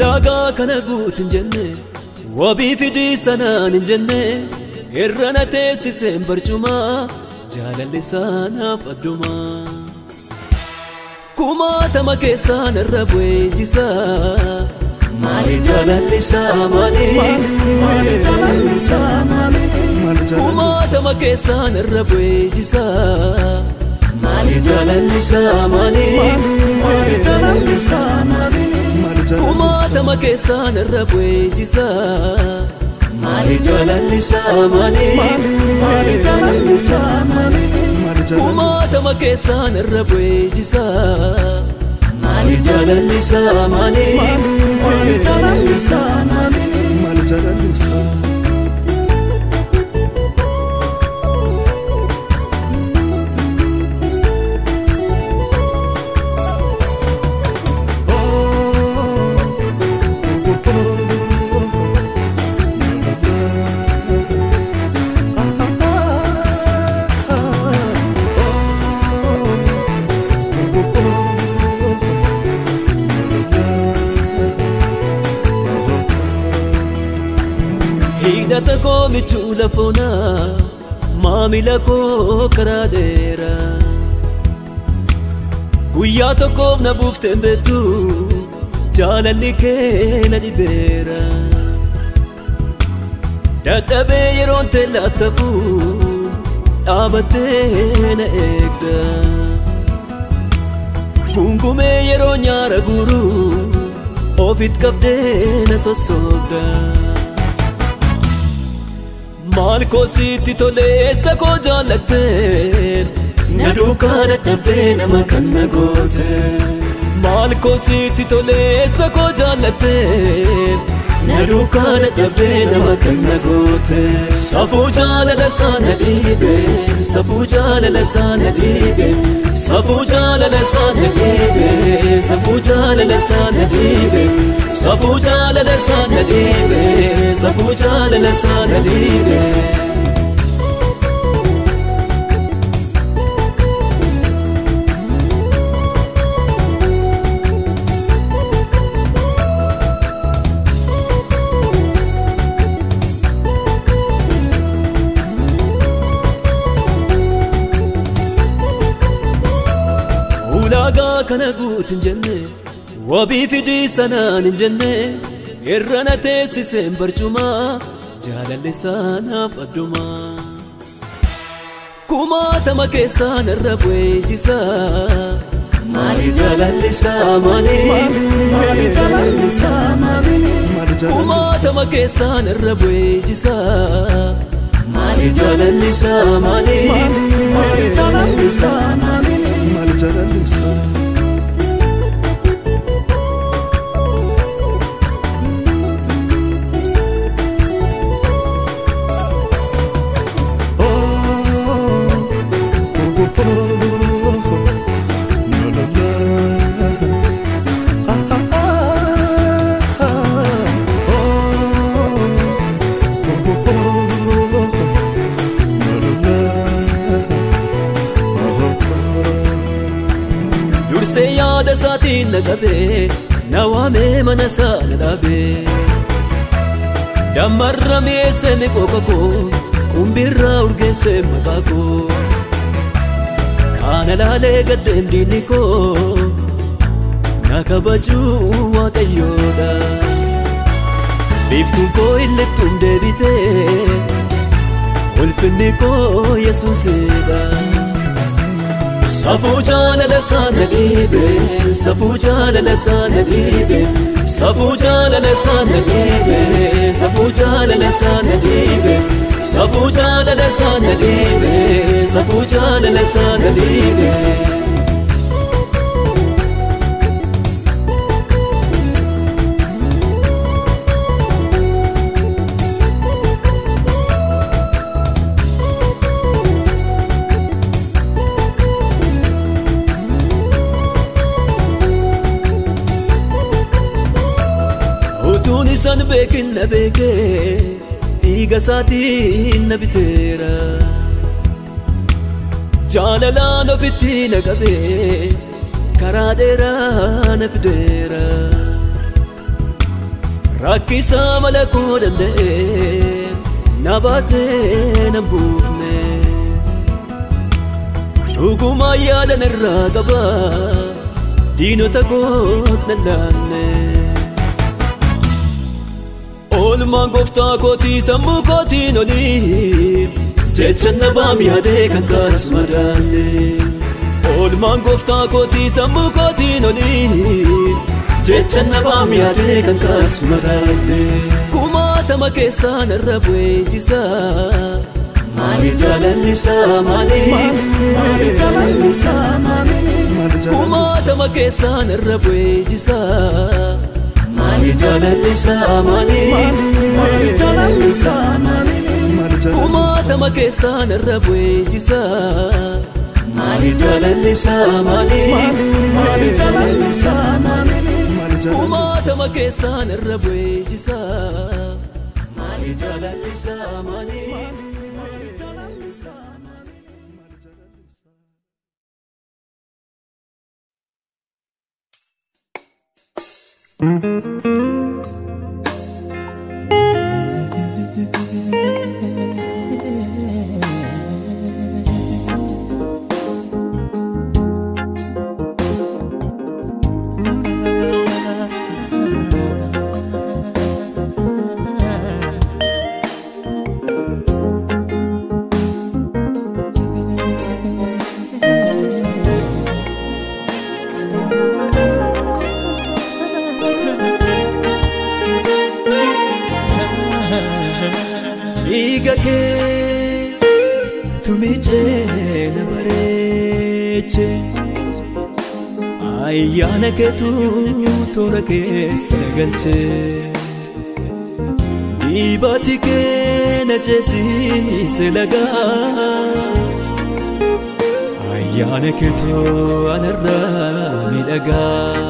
ulaagaa kana guutin jenne wabii fidii sanaan hin jenne irra na teessiseen barcumaa jaalalli isaanaaf addumaa kumaatama keessaan irra bu'ee jisaa maali jaalalli isaa maali maali jaalalli isaa maali kumaatama keessaan irra bu'ee jisaa maali jaalalli isaa maali maali jaalalli isaa maali kumaatama keessaan irra bu'ee jisaa maali jaalalli isaa maali maali jaalalli isaa maali kumaatama keessaan irra bu'ee jisaa maali jaalalli isaa maali maali jaalalli isaa maali maali jaalalli isaa hidhata koo michuu lafoonaa maamila koo karaa dheeraa guyyaa tokkoof na buufteen beektu jaalalli kee na dhibeera dadhabee yeroon teellaattafu dhaabattee na eegda gungumee yeroo nyaara guuru ofit qabdee na sossoobda. maal koo sitti toleessa koo jaallatteen na duukaa dadhabdee nama kan na goote maal koo sitti toleessa koo jaallatteen na duukaa dadhabdee nama kan na goote safuu jaalala isaa na dhiibe safuu jaalala isaa na dhiibe safuu jaalala isaa na dhiibe safuu jaalala isaa na dhiibe safuu jaalala isaa na dhiibe safuu jaalala isaa na dhiibe. ulaagaa kana guutin jenne wabii fidii sanaan hin jenne irra na teessiseen barcumaa jaalalli isaanaaf addumaa kumaatama keessaan irra bu'ee jisaa maali jaalalli isaa maali maali jaalalli isaa maali kumaatama keessaan irra bu'ee jisaa maali jaalalli isaa maali maali jaalalli isaa maali maali jaalalli isaa dursee yaada isaatiin na qabee na waamee mana isaa na dhaabee dammarra mi'eessee miqooqa koo qumbirraa urgeessee maqaa koo kaana laalee gaddeen diinni koo na kabajuu waaqayyoodha biiftuun koo illittuun deebitee ulfinni koo yesuusidha. Safuu jaalala isaa na dhiibe safuu jaalala isaa na dhiibe safuu jaalala isaa na dhiibe safuu jaalala isaa na dhiibe safuu jaalala isaa na dhiibe safuu jaalala isaa na dhiibe. utuun isaan beekin na beekee dhiiga isaatiin na biteera jaalalaan ofitti na qabee karaa dheeraa na fideera rakkisaa mala koo danda'e na baatee na buufne dhugumaa yaadan irraa qaba diinota koot na laanne oolmaan gooftaa kootii sammuu kootiin olii jecha nabaam yaadee kan kaas madaalle oolmaan gooftaa kootii sammuu kootiin olii jecha nabaam yaadee kan kaas madaalle kumaatama keessaa narra bu'eechisa maali jaalallisaa maali maali jaalallisaa maali kumaatama keessaa narra bu'eechisa maali jaalallisaa maali maali jaalallisaa maali kumaatama keessaa narra bu'eechisa maali jaalallisaa maali maali jaalallisaa maali kumaatama keessaa narra bu'eechisa maali jaalallisaa maali maali jaalallisaa maali. dhiiga kee tumichee na bareeche ayyaana keetu toora keessa galche dhiibati kee na ceesiise lagaa ayyaana keetu anarraa miidhagaa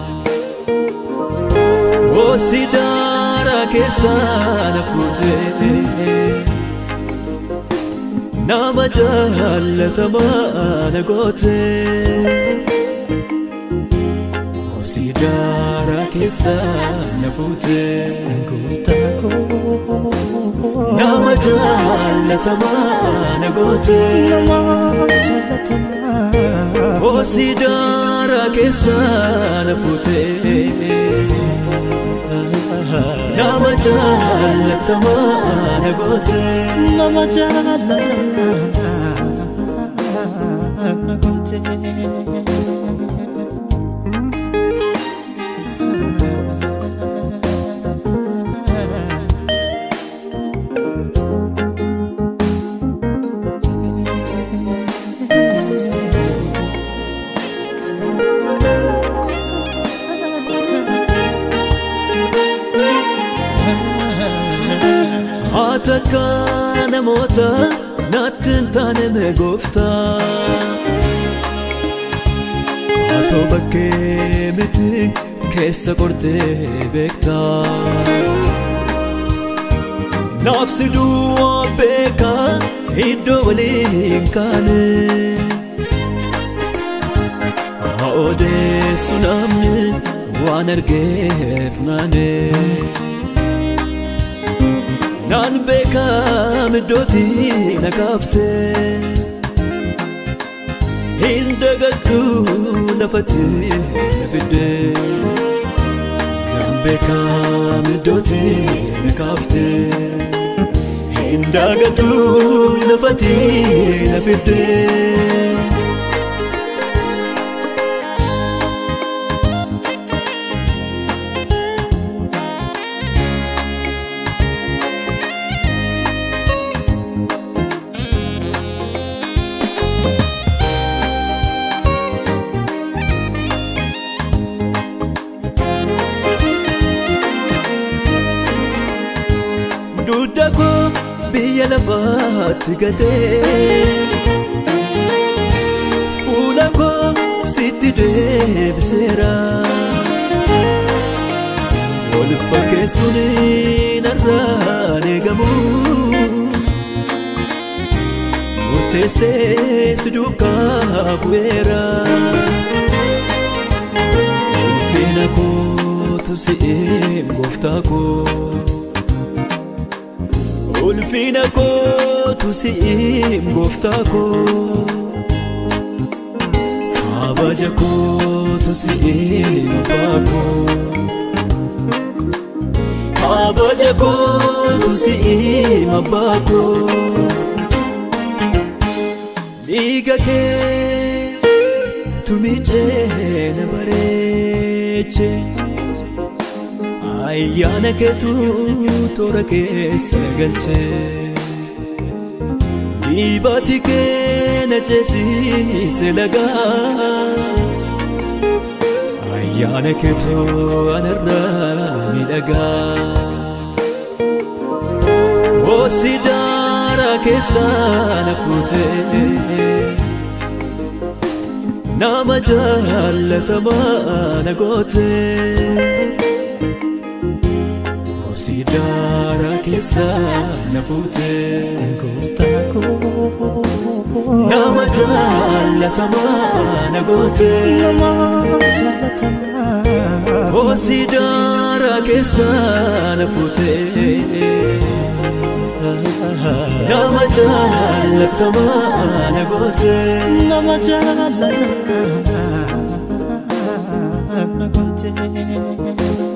Osidara keessaa fuutee nama jaalatamaa na gootee Osidara keessaa na fuutee nama jaalatamaa na gootee Osidara keessaa na fuutee. nama jaalatamaa na goote nama jaalatamaa na goote. Hatakka namoota natti hin taane mee gooftaa Atoo bakkee miti keessa qortee beektaa Naafsi duwwaa beekaa iddoo waliin kaane Haa odeessu namni waan argeef naanee Naan beekam iddooti na kaafte Hin dagaddu lafatti na fidde Naan beekam iddooti na kaafte Hin dagaddu lafatti na fidde dugda koo biyya lafaatti gatee fuula koo sitti deebiseera wal fakkeessuun narraan eegamu murteessee si duukaa bu'eera ulfina kootu kootu si'ee gooftaa koo ulfina kootu si'ee gooftaa koo kabaja kootu si'ee abbaa koo kabaja kootu si'ee abbaa koo dhiiga kee tumichee na bareeche ayyaana keetu toora keessa na galche dhiibati kee na ceesiise lagaa ayyaana keetu anarraa miidhagaa Hosi daara keessa na kuutee nama jaallatamaa na gootee Hosi daara keessa na kuutee Gooftaa koo nama jaallatamaa na gootee nama jaallatamaa Hosi daara keessa na kuutee nama jaallatamaa na gootee. nama jaallatamaa na gootee.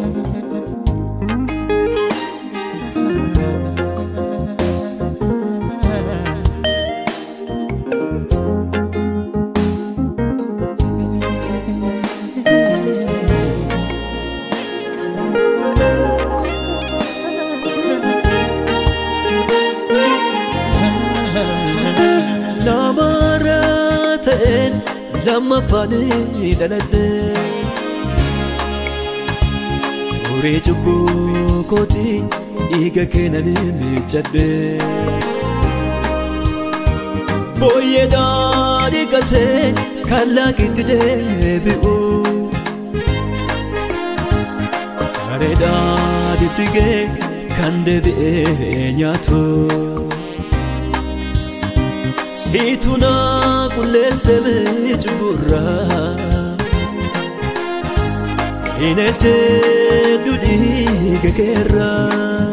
Namarra ta'een lammaffaan dhaladhe Turee cubbuu kooti dhiiga keenan miiccadhe Booyyee daadhii galchee kan laakitti deebi'u Saree daadhii dhigee kan deebi'ee nyaatu. Situna qulleesseme cubburraa hin ejjedhu dhiiga keerraa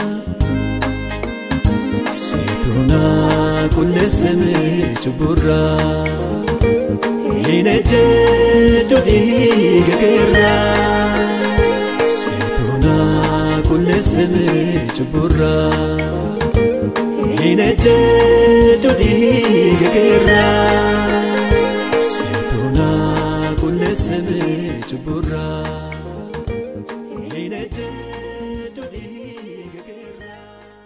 Situna qulleesseme cubburraa hin ejjedhu dhiiga keerraa Situna qulleesseme cubburraa hin ejjedhu dhiiga keerraa Situna qulleesseme cubburraa hin ejjedhu dhiiga keerraa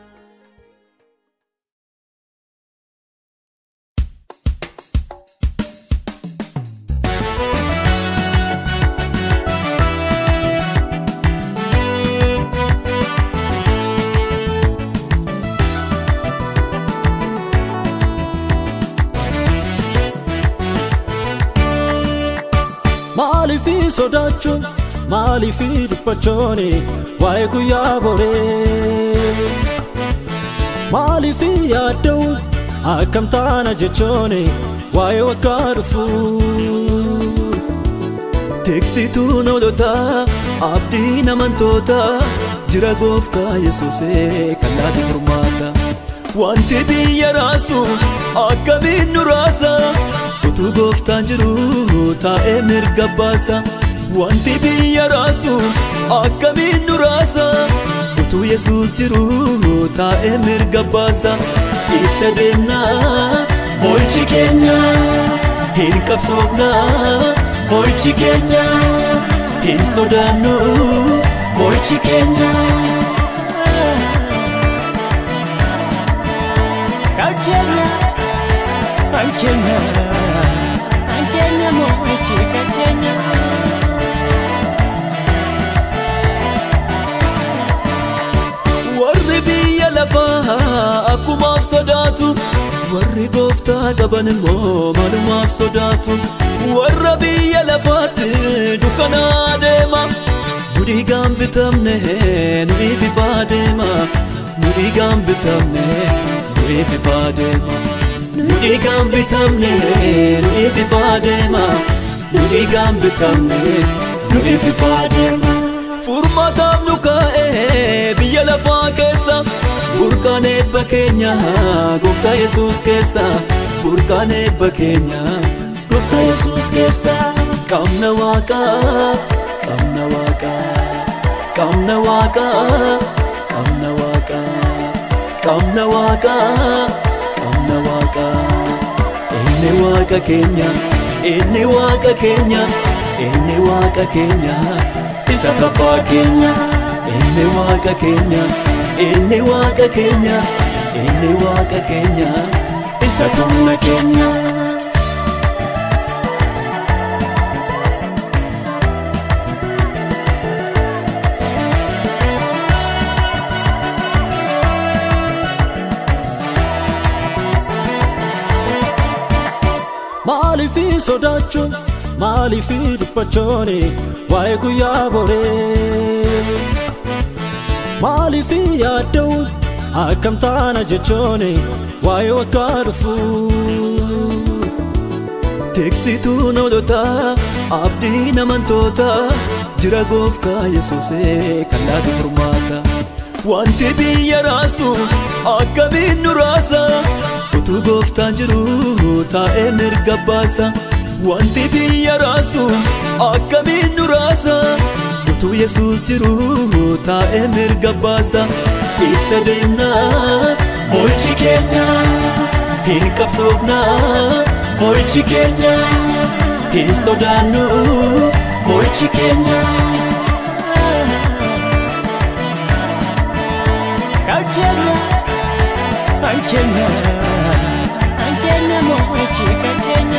Maaliifii sodaachuun maaliifii dhiphachuun waa'ee guyyaa boree maaliifii yaadda'uun akkam taana jechuun waa'ee waggaa dhufuu Tiksituun oolotaa abdii namantootaa jira gooftaa yesuusee kan laate furmaata. Wanti biyya raasu akkamiin nu raasa utuu gooftaan jiru taa'ee mirga baasa. Wanti biyya raasu akkamiin nu raasa utuu yesuus jiru taa'ee mirga baasa. Ibsa deemnaa mo'ichi keenya hin qabsoofnaa mo'ichi keenya hin sodaannu mo'ichi keenya. kan keenya kan keenya kan keenya mo'ichi kan keenya. Warri biyya lafaa akkumaaf sodaatu warri gooftaa qaban immoo malumaaf sodaatu warra biyya lafaatti dukkanaa deema nu dhiigaan bitamne nu ififaa deema nu dhiigaan bitamne nu ififaa deema nu dhiigaan bitamne nu ififaa deema nu dhiigaan bitamne nu ififaa deema. Furmaata eebba keenya gooftaa yesuus keessa burqaan eebba keenya gooftaa yesuus keessa qabna waaqaa qabna waaqaa qabna waaqaa qabna waaqaa qabna waaqaa qabna waaqaa inni waaqa keenya inni waaqa keenya inni waaqa keenya isa tabbaa keenya inni waaqa keenya inni waaqa keenya inni waaqa keenya isa tumna keenya. Maaliifi sodaachuun maaliifi dhiphachuun waa'ee guyyaa boree maaliifi yaadda'uun akkam taana jechuun waa'ee waggaa dhufuu Teeksituu noolotaa abdii namantoota jira gooftaa yesuusee kan laatu furmaata. Wanti biyya raasu akkamiin nu raasa utuu gooftaan jiru taa'ee mirga baasa. Wanti biyya raasu akkamiin nu raasa utuu yesuus jiru taa'ee mirga baasa. Ibsa deemnaa mo'ichi keenya hin qabsoofnaa. Mo'ichi keenya hin sodaannu mo'ichi keenya. Kan keenya kan keenya kan keenya mo'ichi kan keenya.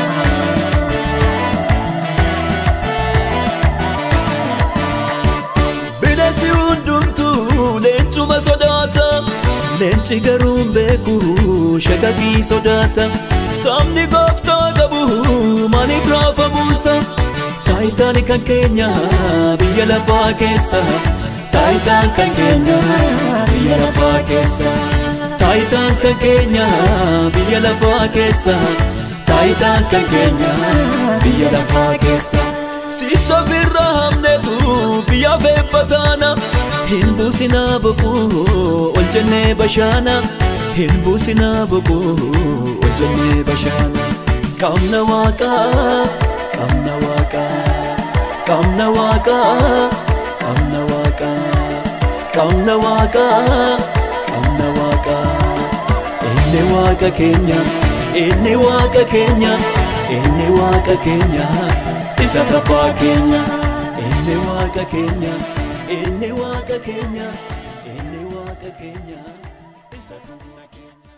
Bineensi hundumtuu leencuma sodaata. Leenci garuu hin beeku shagagii sodaata. Sabni gooftaa qabu maaliif raafamuusa? Taayitaan kan keenya biyya lafaa keessa. Taayitaan kan keenya biyya lafaa keessa. Taayitaan kan keenya biyya lafaa keessa. Taayitaan kan keenya biyya lafaa keessa. Sicha ofirraa hamneetu biyyaaf eebbataana. Hin buusinaa boquu ol jennee bashaana. Hin buusinaa boquu ol jennee bashaana. Qaamna waaqaa, qaamna waaqaa, qaamna waaqaa, qaamna waaqaa, qaamna waaqaa, qaamna waaqaa. Inni waaqa keenya, inni waaqa keenya, inni waaqa keenya, isa tabbaa keenya. Inni waaqa keenya, inni waaqa keenya, inni waaqa keenya, isa tumna keenya.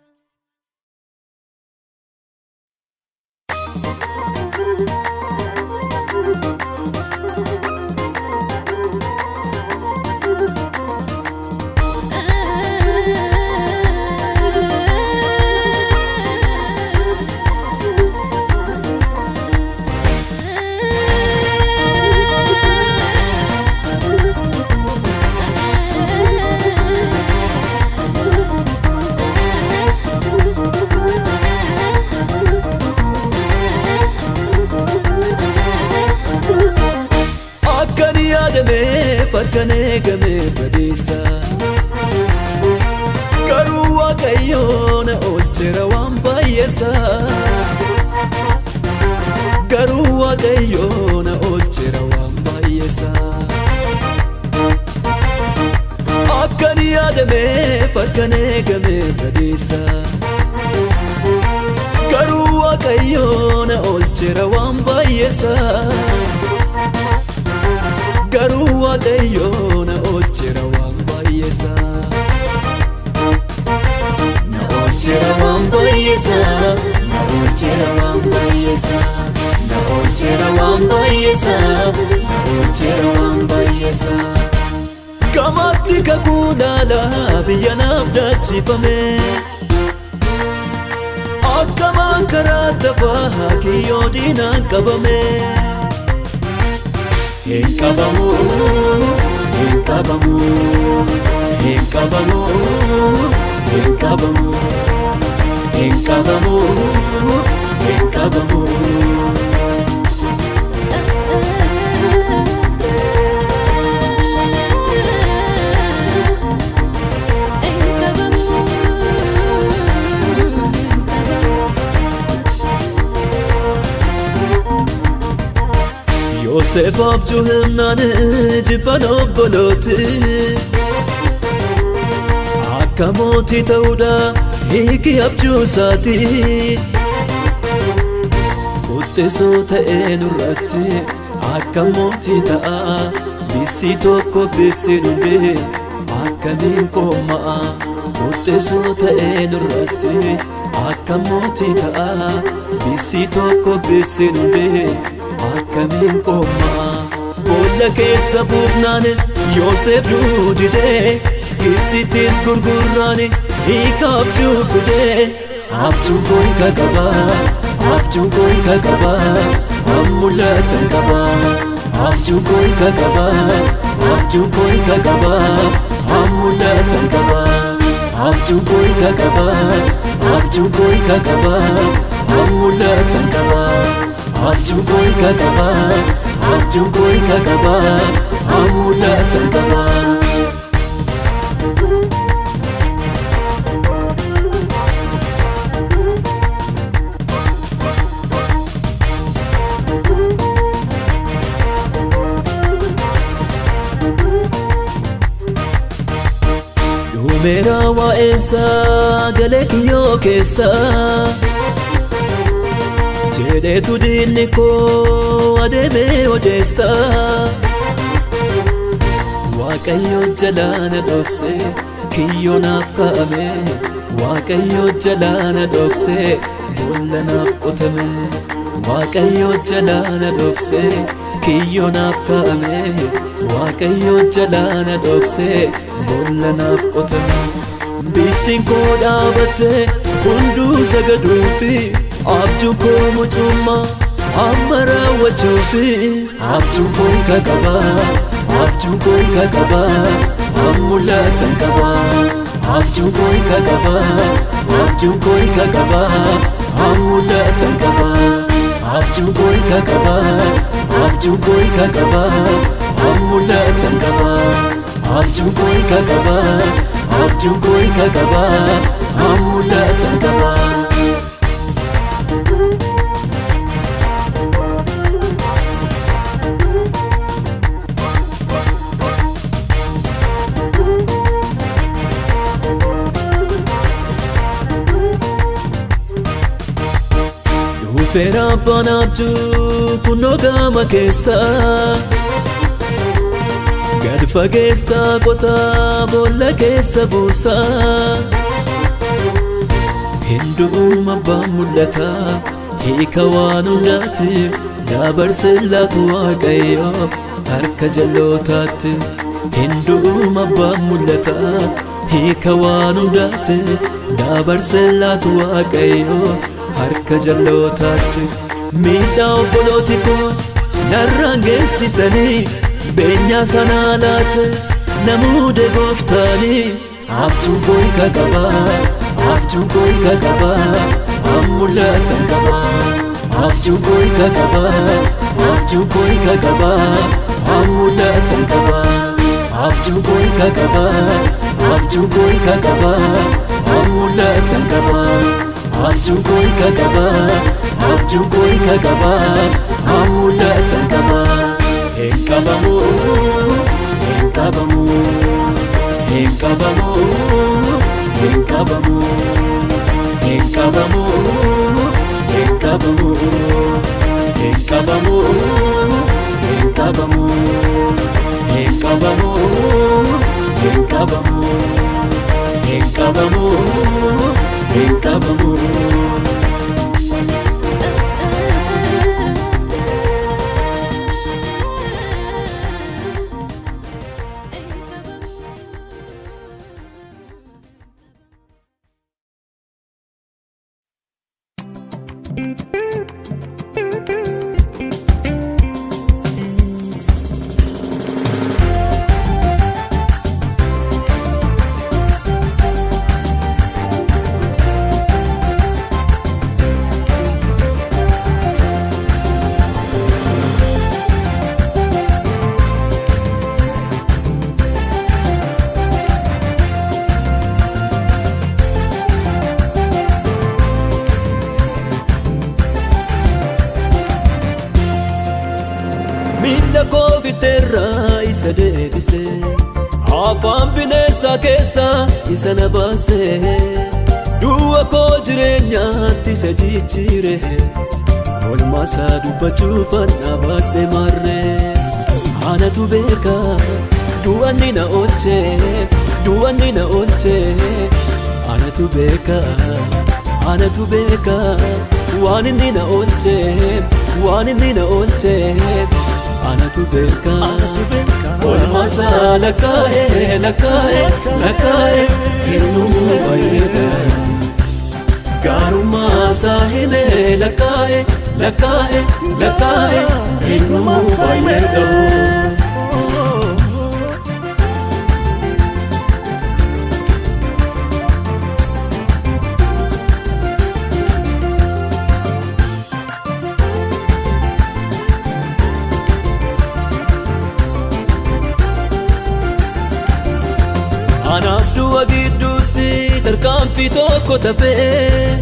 Akkan yaadameef akkan eegame badeessa. Garuu waaqayyoo na oolcheera waan baay'eessa. Garuu waaqayyoo na oolcheera waan baay'eessa. Akkan yaadameef akkan eegame badeessa. Garuu waaqayyoo na oolcheera waan baay'eessa. garuu waaqayyoo na oolcheera waan baay'eessa. Na oolcheera waan baay'eessa. Na oolcheera waan baay'eessa. Na oolcheera waan baay'eessa. Na oolcheera waan baay'eessa. Gamaatti kakuu laalaa biyya naaf daachifame. Akkamaan karaa tafaa kiyyoo diinaan qabame. Hin qabamu, hin qabamu, hin qabamu, hin qabamu, hin qabamu, hin qabamu. Yoosef abjuu himnaan jibban obbolooti Akka mootii ta'uudha hiiki abjuu isaati Quxxisoo ta'ee nurratti akka mootii ta'a Bissi tokko bissi dhumbe akkamiin koomma'a Quxxisoo ta'ee nurratti akka mootii ta'a Bissi tokko bissi dhumbe akkamiin koomma'a Boolla keessa buufnaan Yoosef nuu didee Gibsittis gurgurraan hiika abjuu fidee Abjuu koo hiika qaba Abjuu koo hiika qaba Ammulatan qaba Abjuu koo hiika qaba Abjuu koo hiika qaba Ammulatan qaba Abjuu koo hiika qaba Abjuu koo hiika qaba Ammulatan qaba Abjuu koo hiika qaba Abjuu koo hiika qaba Ammulatan qaba Dhumeera waa'eensaa galee kiyyoo keessa jedheetu diinni koo adeemee odeessa Waaqayyo jalaana dhokse kiyyoo naaf kaa'ame Waaqayyo jalaana dhokse boolla naaf qotame Waaqayyo jalaana dhokse kiyyoo naaf kaa'ame Waaqayyo jalaana dhokse boolla naaf qotame Bissiin koo dhaabatte hunduu sagaduufi abjuu koo mucummaa amma raawwachuufi abjuu koo hiika qaba abjuu koo hiika qaba ammulatan qaba abjuu koo hiika qaba abjuu koo hiika qaba ammulatan qaba abjuu koo hiika qaba abjuu koo hiika qaba ammulatan qaba abjuu koo hiika qaba abjuu koo hiika qaba ammulatan qaba. Dhufeera abbaan abjuu kunoo gama keessa Gad fageessa qotaa boolla keessa buusa Hindu'uuma abbaan mul'ata hiika waan hundaatiif dabarse laatu waaqayyo harka jallootaatti Hindu'uuma abbaan mul'ata hiika waan hundaatiif dabarse laatu waaqayyo harka jallootaatti miidhaa obbolooti koo narraan geessisanii beenyaa sanaa laate namuude gooftaanii abjuu koo hiika qaba abjuu koo hiika qaba ammulatan qaba abjuu koo hiika qaba abjuu koo hiika qaba ammulatan qaba abjuu koo hiika qaba abjuu koo hiika qaba ammulatan qaba abjuu koo hiika qaba abjuu koo hiika qaba ammulatan qaba hin qabamu hin qabamu hin qabamu hin qabamu hin qabamu hin qabamu hin qabamu hin qabamu hin qabamu hin qabamu hin qabamu hin qabamu. deebise afaan bineensaa keessaa isa na baase du'a koo jireenyaatti isa jijjiire olmaasaa dubbachuufan dhaabadhe marree anatu beeka du'anni na oolchee du'anni na oolchee anatu beeka anatu beeka waan inni na oolchee waan inni na oolchee anatu beeka olmaasaa lakkaa'ee lakkaa'ee lakkaa'ee eenyuun baay'eedha gaarummaa himee lakkaa'ee lakkaa'ee lakkaa'ee eenyuun baay'eedha. Anaaf du'a gidduutti tarkaanfii tokko tafee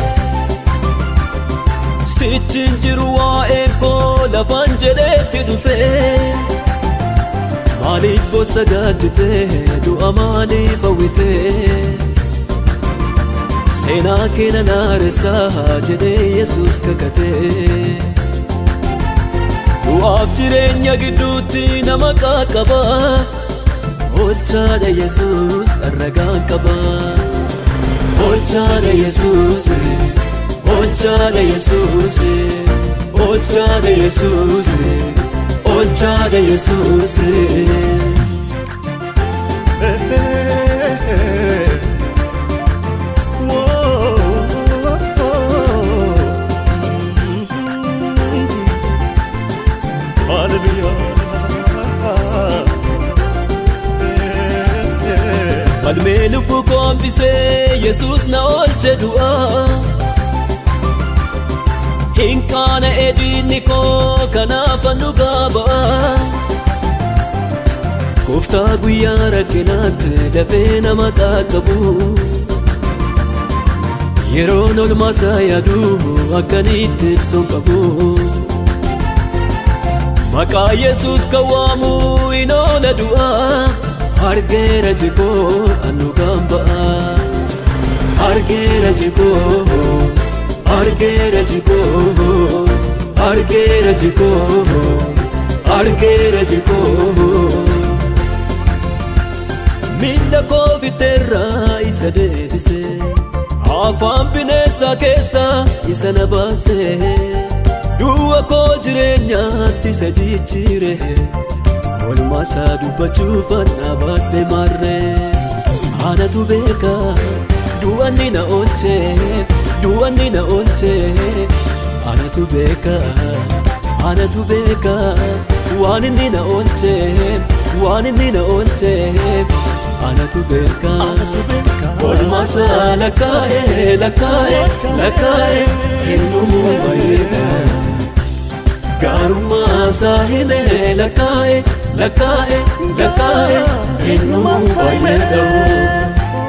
Sichin jiru waa'ee koo lafaan jedheetti dhufee Maaliif bossa gaadditee du'a maaliif hawwitee Seenaa keenya naaressaa jedhee Yesuus kakatee Du'aaf jireenya gidduutti nama qaqqabaa Olchaadha Yesuus arragaan qaba. Olchaadha Yesuus, olchaadha Yesuus, olchaadha Yesuus, olchaadha Yesuus. Falmee lubbuu koo hambisee Yesuus na oolche du'aa. Hin qaana edinni koo kanaaf nu gaabaa. Gooftaa guyyaa rakkinaatti dafee nama qaqqabu. Yeroon olmaasaa yaadu akkanitti ibsuun qabu. Maqaa Yesuus kan waamu hin oola du'aa. argeera jikoo anu gamba argeera jikoo argeera jikoo argeera jikoo argeera jikoo miila koo biteerraa isa deebise afaan bineensaa keessaa isa na baase du'a koo jireenyaatti isa jijjiire olmaasaa dubbachuufan dhaabadhe marree anatu beeka du'anni na oolchee du'anni na oolchee anatu beeka anatu beeka waan inni na oolchee waan inni na oolchee anatu beeka olmaasaa lakkaa'ee lakkaa'ee lakkaa'ee eenyuun baay'eedha gaarummaa himee lakkaa'ee lakkaa'e lakkaa'e eenyumaan fayyadamu.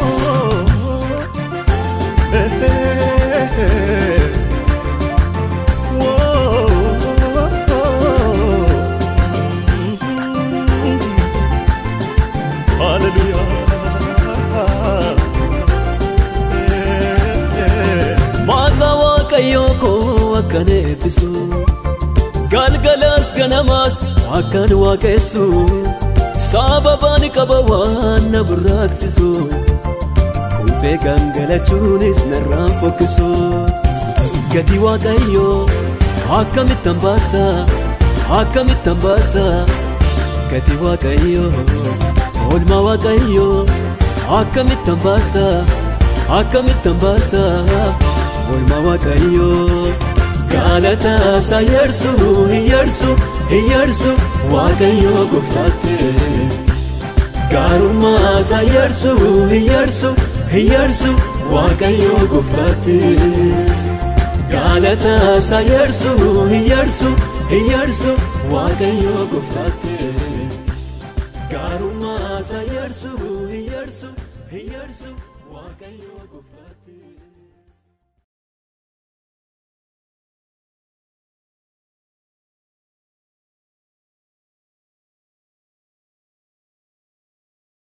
Maqaa waaqayyoo koo akkan eebbisu. galgalas ganamaas akkan waaqessu sababaan qaba waan na burraaqsisu kuufee gangalachuunis narraan fokkisu gatii waaqayyoo akkamittan baasa akkamittan baasa gatii waaqayyoo oolmaa waaqayyoo akkamittan baasa akkamittan baasa oolmaa waaqayyoo. galata sayarsu iyarsu iyarsu waaqayyo gooftaatti gaarummaa sayarsu iyarsu iyarsu waaqayyo gooftaatti galata sayarsu iyarsu iyarsu waaqayyo gooftaatti gaarummaa sayarsu iyarsu iyarsu waaqayyo gooftaatti.